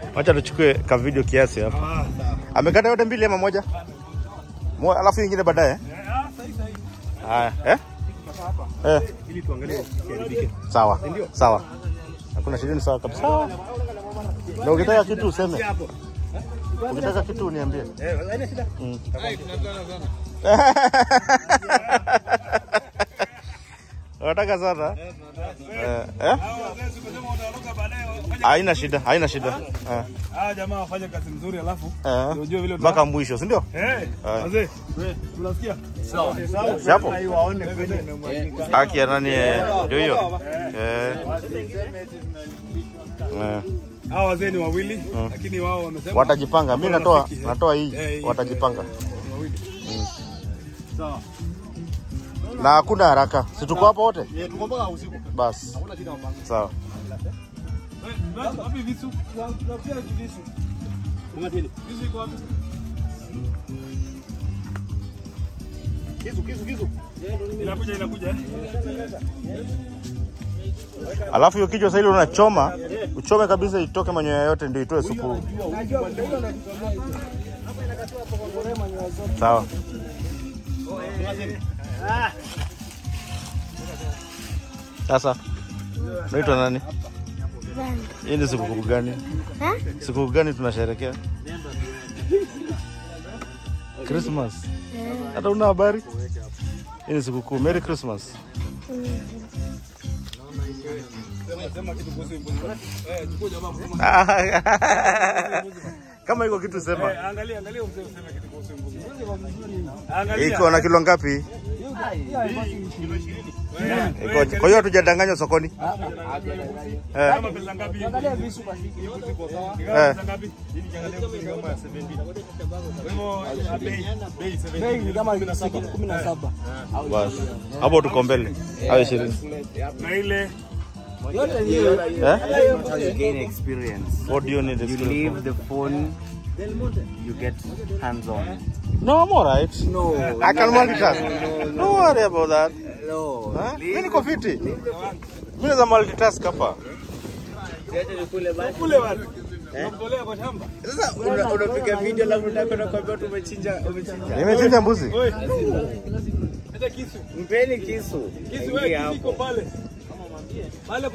Wacha tuchukue ka video kiasi hapa. Ah, sawa. Amekata yote mbili ama moja? Mo, alafu ingine baadaye. Eh, ah, sahi sahi. Haya, eh? Sasa hapa Eh, ili tuangalie kiharibike. sawa. Sawa. Hakuna shida ni sawa kabisa. Na ukitaka kitu useme. Hapo. Ukitaka kitu uniambie. Eh, haina shida. Mm. Unataka sana? Eh, eh? Haina shida, haina shida. Eh, Ah, jamaa wafanye kazi nzuri alafu eh. ndio ujue vile Mpaka mwisho, si ndio? Eh, Haya. wazee. Unasikia? Sawa. Si hapo? Ai waone kweli. Haki ya nani eh, ndio hiyo. Eh. Eh. Hao wazee ni wawili lakini wao wamesema Watajipanga. Mimi natoa Rafiki, eh. natoa hii. Eh, hii. Watajipanga. ni wawili. Sawa. Na hakuna haraka. Si tuko hapa wote? Eh, tuko mpaka usiku. Basi. Hakuna shida mpango. Sawa. Wapi visu? Tunapia visu. Mngatini. Visu iko wapi? Kisu, kisu, kisu. Inakuja, inakuja. Alafu hiyo kichwa sasa ile unachoma, uchome kabisa itoke manyoya yote ndio itoe supu. Sawa. Sasa naitwa nani? Hii ni sikukuu gani? Sikukuu gani tunasherehekea? Christmas. Hata una habari? Hii ni sikukuu. Merry Christmas. Sema kitu kuhusu mbuzi. Eh, chukua jamaa kusema. Kama iko kitu sema. Eh, angalia, angalia mzee useme kitu kuhusu mbuzi. Angalia. Iko na kilo ngapi? Iko kwa hiyo hatujadanganywa sokoni. Eh, Kama pesa ngapi? Angalia visu basi. Mbuzi kwa sawa. Eh. Pesa ngapi? Ili kiangalia mbuzi kama ya 70. Kwa hivyo ah, bei bei 70. Bei ni kama kumi na saba. basi. Hapo tuko mbele. Hayo 20. Na ile Yote ni hiyo. Eh? That's how you gain experience. What do you need? You leave the phone, you get hands on. No, I'm alright. No, I can multitask. Don't worry about that. no. Huh? Mimi niko fiti. Mimi naweza multitask hapa. kule bwana. Unamtolea kwa shamba. Sasa una- unapiga video alafu unataka nakwambia tu umechinja umechinja. Nimechinja mbuzi. Oi. Hata kisu. Mpeni kisu. Kisu wewe Aingia kisu iko hapo. pale. Pale